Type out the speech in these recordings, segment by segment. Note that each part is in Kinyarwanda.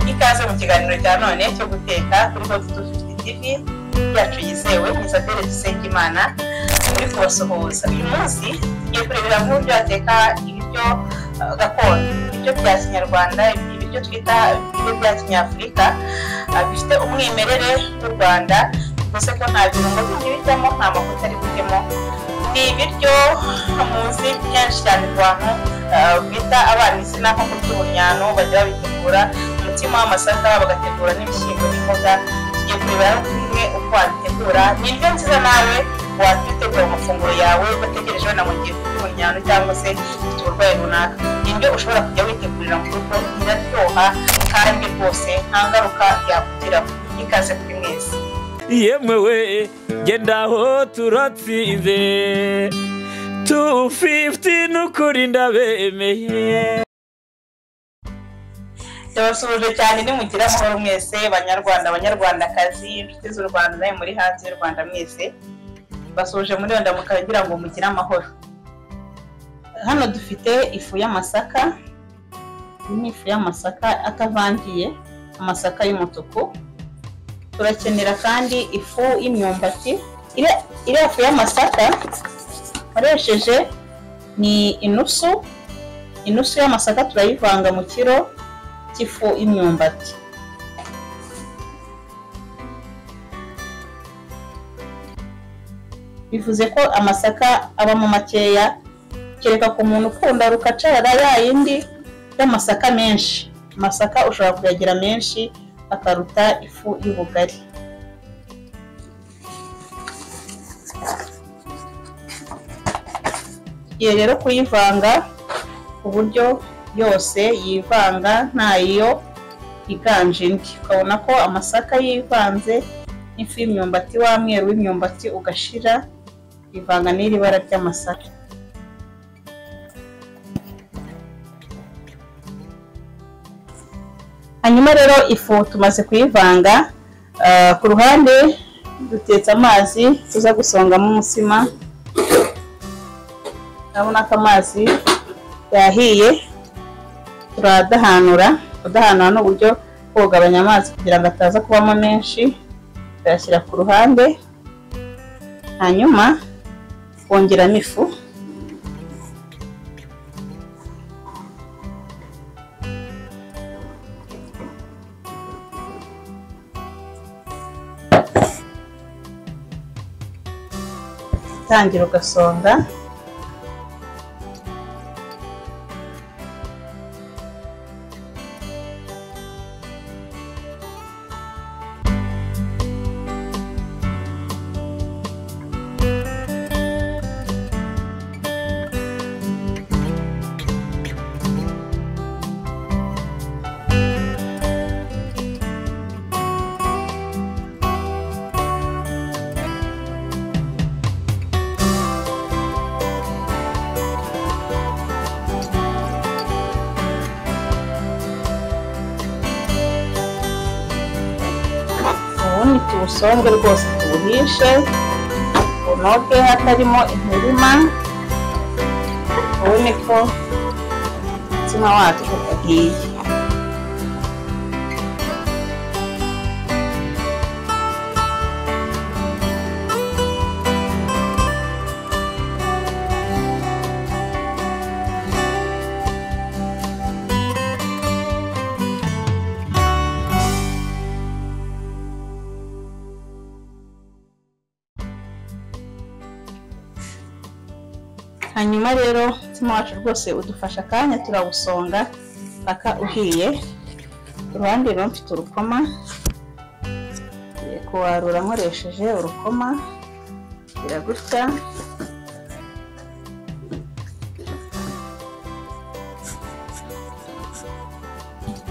ikaze mu kiganiro cya none cyo guteka kuri hoti tu fifiti tivi yacu yizewe isabere dusengimana turi kubasuhuza uyu munsi tugiye kurebera mu buryo bateka ibiryo uh, gakondo ibiryo bya kinyarwanda ibiryo twita ibiryo bya kinyafurika uh, bifite umwimerere w'u rwanda bivuze ko nta birungo bindi bijyamo nta mavuta ari bujyemo ni ibiryo muzi kenshi cyane abantu uh, bita abana izina nko kurya ubunyano bajya babitegura umutima w'amasaka bagategura n'ibishyimbo n'imboga tugiye kurebera kumwe uko wabitegura ni indyo nziza nawe wabitegura amafunguro yawe udategereje wenda mu gihe ufite ubunyano cyangwa se ufite uburwayi runaka ni indyo ushobora kujya witegurira mu rugo iraryoha kandi rwose nta ngaruka yakugiraho ikaze kuri mwese yemewe genda aho turatsinze tu fifuti n'ukuri ndabemeye ndabasuhuje cyane nimugira amahoro mwese banyarwanda abanyarwandakazi inshuti z'u rwanda nawe muri hanze y'u rwanda mwese basuhuje muri iyo ndamuka kugira ngo mugire amahoro hano dufite ifu y'amasaka iyi ni ifu y'amasaka atavangiye amasaka y'umutuku turakenera kandi ifu y'imyumbati iriya- iriya fu y'amasaka nkoresheje ni inusu inusu y'amasaka turayivanga mu kiro cy'ifu y'imyumbati bivuze ko amasaka abamo makeya kereka ku muntu ukunda rukacara ya yindi y'amasaka menshi amasaka ushobora kuyagira menshi akaruta ifu y'ubugari tugiye rero kuyivanga ku buryo yose yivanga ntayo iganje indi ukabona ko amasaka yivanze n'ifu y'imyumbati wa mweru w'imyumbati ugashira ivanga n'iri bara ry'amasaka hanyuma rero ifu tumaze kuyivanga ah, ku ruhande dutetse amazi tuza gusongamo umutsima urabona ko amazi yahiye turadahanura kudahanura ni uburyo bwo kugabanya amazi kugira ngo ataza kubamo menshi tuyashyira ku ruhande hanyuma kongeramo ifu utangira ugasonga ubundi tuwusonge rwose tuwuhishe unoge hatarimo imirima ubone ko umutima wacu ugiye hanyuma rero umutima wacu rwose udufasha akanya turawusonga paka uhiye uruhande rero mfite urukoma ngiye kuwarura nkoresheje urukoma kugira gutya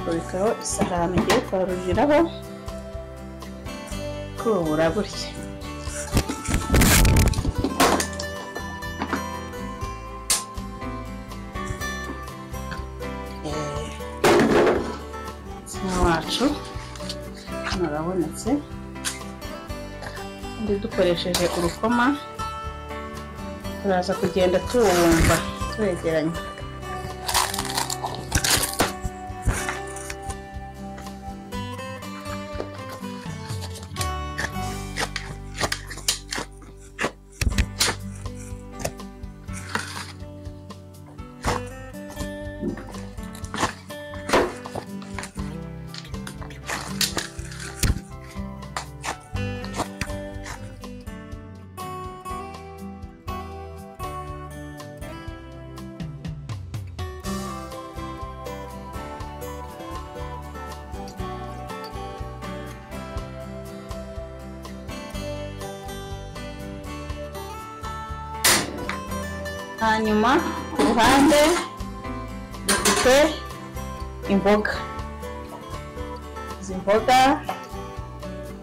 kubikaho isahani ugiye kwaruriraho kubura gutya umutsima wacu hano urabonetse kandi dukoresheje urukoma turaza kugenda tuwumva twegeranye hanyuma ku ruhande dufite imboga izi mboga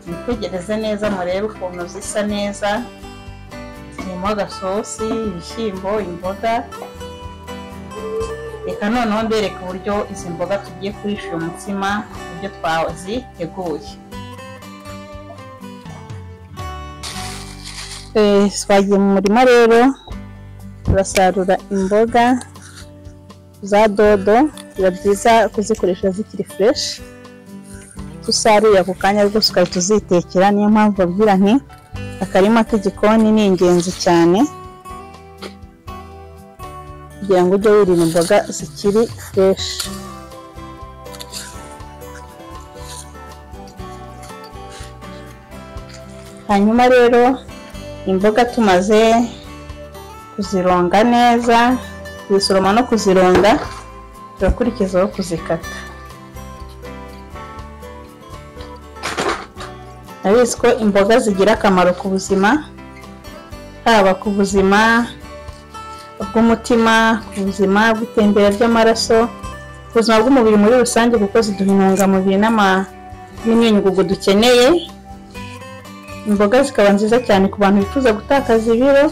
mwitegereze neza murebe ukuntu zisa neza zirimo agasosi ibishyimbo imboga reka noneho mbereka uburyo izi mboga tugiye kurisha uyu mutsima uburyo twaziteguye Eh, twagiye mu murima rero turasarura imboga za dodo biba byiza kuzikoresha zikiri fureshi tusaruye ako kanya rwose ukahita uzitekera niyo mpamvu babwira nti akarima k'igikoni ni ingenzi cyane kugira ngo ujye wirinda imboga zikiri fureshi hanyuma rero imboga tumaze kuzironga neza kuzisoroma no kuzironga turakurikizaho kuzikata abizi ko imboga zigira akamaro ku buzima haba ku buzima bw'umutima ku buzima bw'itembera ry'amaraso ku buzima bw'umubiri muri rusange kuko ziduha intungamubiri n'ama- n'imyunyungugu dukeneye imboga zikaba nziza cyane ku bantu bifuza gutakaza ibiro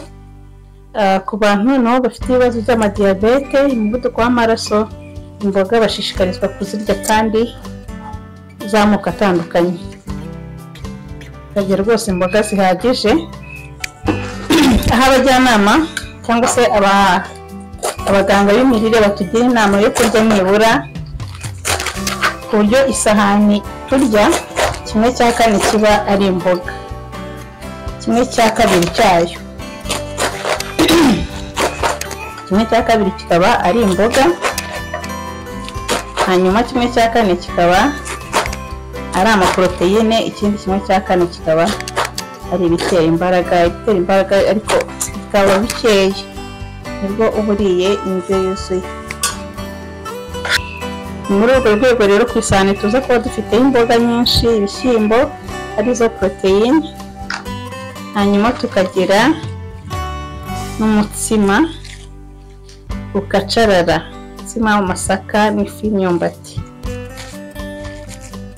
ah, ku bantu nabo bafite ibibazo by'amadiyabete umuvuduko w'amaraso imboga bashishikarizwa kuzirya kandi z'amoko atandukanye bagira rwose imboga zihagije aho abajyanama cyangwa se aba- abaganga b'imirire batugira inama yo kurya nibura ku buryo isahani turya kimwe cya kane kiba ari imboga kimwe cya kabiri cyayo kimwe cya kabiri kikaba ari imboga hanyuma kimwe cya kane kikaba ari amaporoteyine ikindi kimwe cya kane kikaba ari ibitera imbaraga ibitera imbaraga ariko bikaba bikeya nibwo uba uriye indyo yuzuye Ni muri urwo rwego rero ku isahani tuza kuba dufiteho imboga nyinshi ibishyimbo arizo poroteyine hanyuma tukagira n'umutsima ukacarara umutsima w'amasaka n'ifu y'imyumbati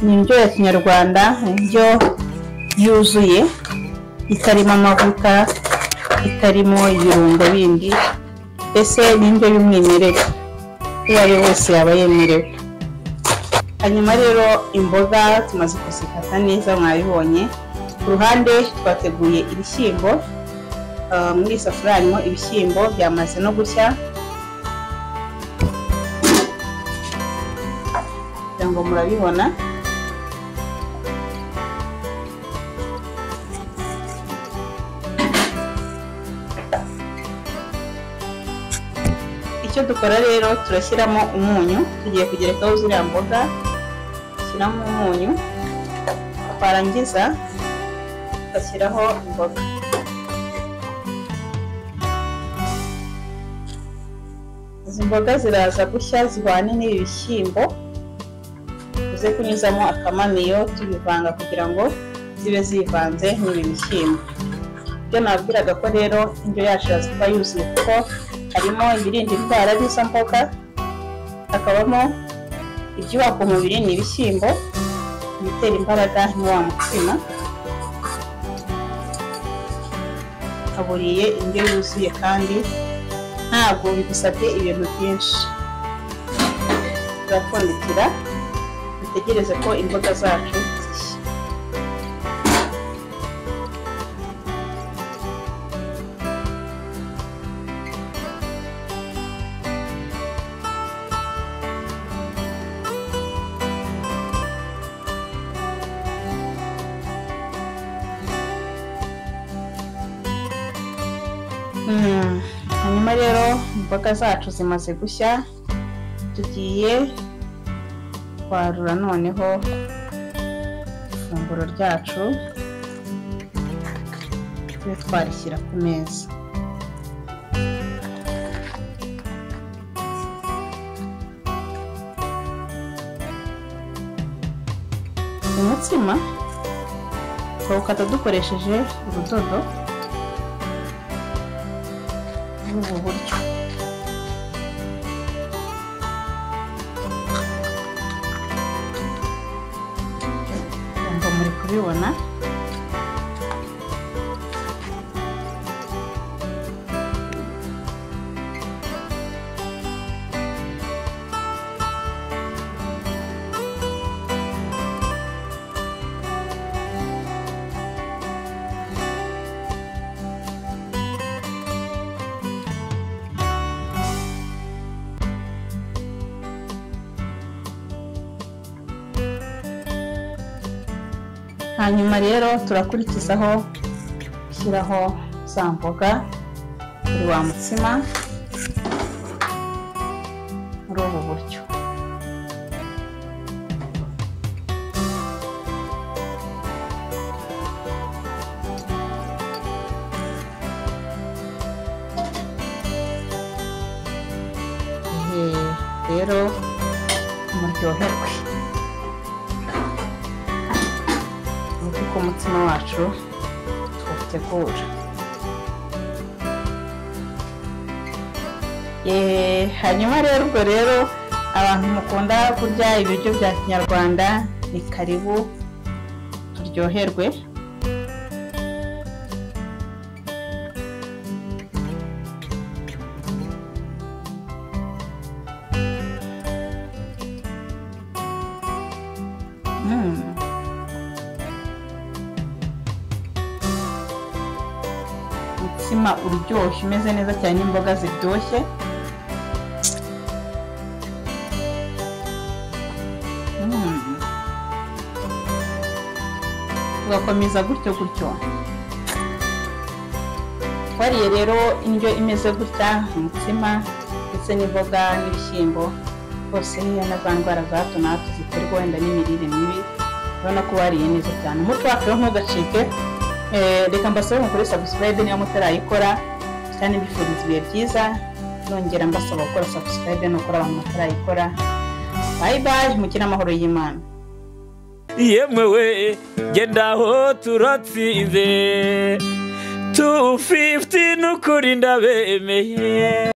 ni indyo ya kinyarwanda indyo yuzuye itarimo amavuta itarimo ibirungo bindi mbese ni indyo y'umwimerere uwo ari we wese yaba yemerewe hanyuma rero imboga tumaze kuzikata neza mwabibonye ku ruhande twateguye ibishyimbo Ah, muri iyi safuriya harimo ibishyimbo byamaze no gushya kugira ngo murabibona icyo dukora rero turashyiramo umunyu tugiye kugerekaho ziriya mboga dushyiramo umunyu twarangiza tugashyiraho imboga izi mboga ziraza gushya zihwane n'ibi bishyimbo tuze kunyuzamo akamamiyo tubivanga kugira ngo zibe zivanze n'ibi bishyimbo ibyo nabwiraga ko rero indyo yacu iraza kuba yuzuye kuko harimo ibirinda indwara n'izo mboga hakabamo ibyubaka umubiri ni ibishyimbo ibitera imbaraga ni wa mutsima haburiye indyo yuzuye kandi ntabwo bigusabye ibintu byinshi turapfundikira dutegereze ko imboga zacu zishya Mm, hanyuma rero imboga zacu zimaze gushya tugiye kwarura noneho ifunguro ryacu tube twarishyira ku meza umutsima tuwukata dukoresheje urudodo ubu buryo ngo muri kubibona hanyuma rero turakurikizaho gushyiraho za mboga buri wa mutsima muri ubu buryo Ehe, rero muryoherwe uko umutima wacu tuwutegura Eh, hanyuma rero ubwo rero abantu mukunda kurya ibiryo bya kinyarwanda ni karibu turyoherwe Mm. umutsima uryoshye umeze neza cyane n'imboga ziryoshye Mm. tugakomeza gutyo gutyo wariye rero indyo imeze gutya umutsima ndetse n'imboga n'ibishyimbo rwose niyo na za ndwara za hato na hato ziterwa wenda n'imirire mibi urabona ko wariye neza cyane umuco wacu rero ntugacike Eh, reka mbasaba mukore sabusikarayibe niba mutarayikora kandi mbifuriza ibihe byiza nongera mbasaba gukora sabusikarayibe nukora abantu batarayikora bayi bayi mugire amahoro y'imana yemwe we genda aho turatsinze tu fifiti n'ukuri ndabemeye